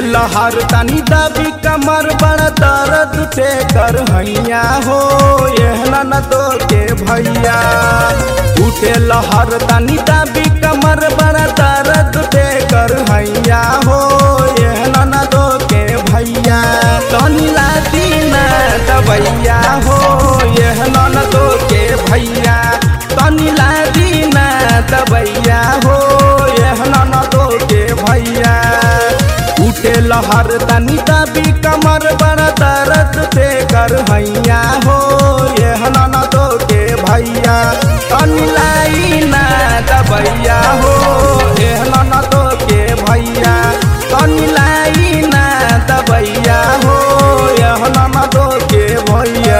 लहर तनी दबी कमर बड़ा दर्द उठे कर हैया हो एहना न दो के भैया उठे लहर तनी दबी कमर बड़ा दर्द उठे कर हैया हो एहना न दो के भैया तनी लाती न दबैया हो एहना न दो के भैया तनी लाती न दबैया हो एहना न दो के भैया उठे लहर तनी दबी कमर बड़ा दर्द ते कर हैया हो एहना न दो के भैया तनी लाई न दबैया हो एहना न दो के भैया तनी लाई न दबैया हो एहना न दो के भैया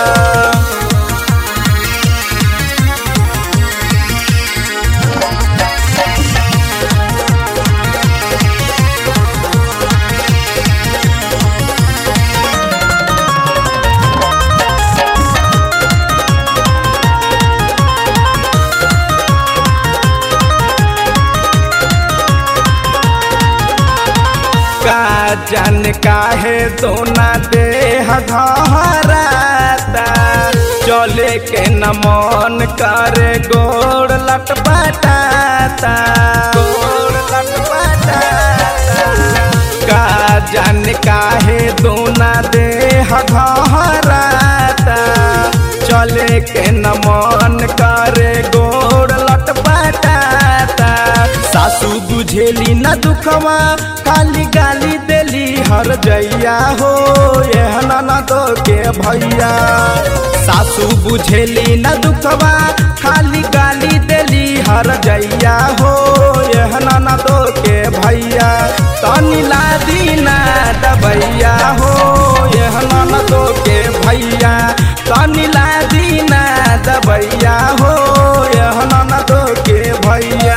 का जन काहे दोना देह धराता चले के न मन करे गोड़ लटपटाता गोड़ लटपटाता का जन काहे दोना देह धराता चले के न मन करे गोड़ लटपटाता सासू बुझेली न दुखवा खाली गाली देली हर जैया हो एहना न दो के भैया सासू बुझेली न दुखवा खाली गाली देली हर जैया हो एहना न दो के भैया तनी लादी न दबैया हो एहना न दो के भैया तनी लादी न दबैया हो एहना न दो के भैया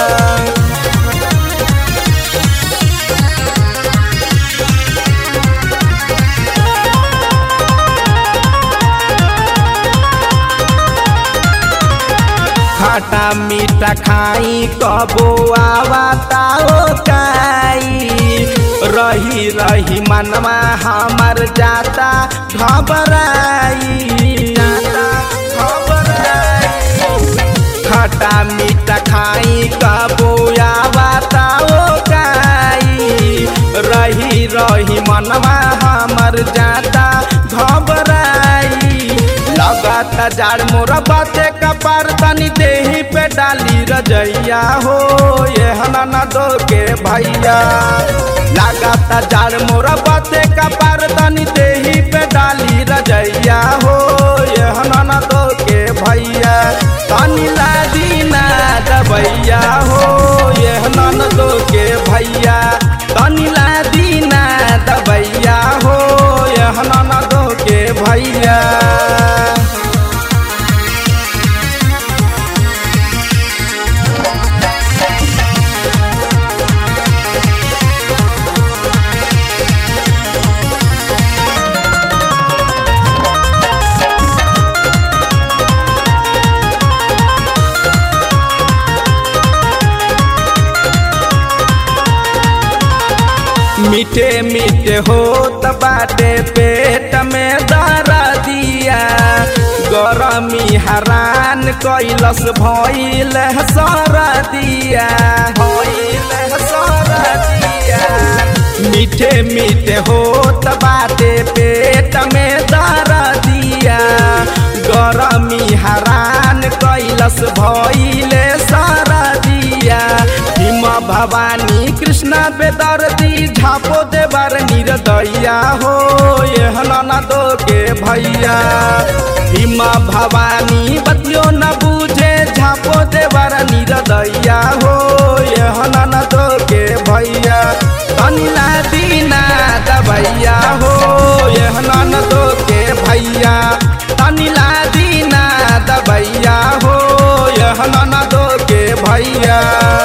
खटा मीठा खाई कबो आवताओ काई रही रही मनवा हमर जाता घबराई जाता घबराई खटा मीठा खाई कबो आवताओ काई रही रही मनवा हमर जाता घबराई लगाता जाड़ मोरा बाते कपार तनी देही पे डाली रजैया हो ये हना न दो के भैया लगाता जाड़ मोरा बाते कपार तनी देही पे डाली रजैया हो ये हना न दो के भैया तनी लादी ना दबैया हो ये हना न दो के भैया तनी लादी ना दबैया हो ये हना न दो के भैया मीठे मीठे होत बाटे पेट में दरा दिया गरमी हरान कैलस भइल सर दिया भइल सर दिया मीठे मीठे होत बाटे पेट में दरा दिया गरमी हरान कैलस भइल सर दिया हिम भवानी कृष्ण बेदर्दी झापो देवर निर्दया हो एहना न दो के भैया हिम भवानी बतियो न बूझे झापो देवर निर्दया हो एहना न दो के भैया तनिला दीना दबैया हो एहना न दो के भैया तनिला दीना दबैया हो एहना न दो के भैया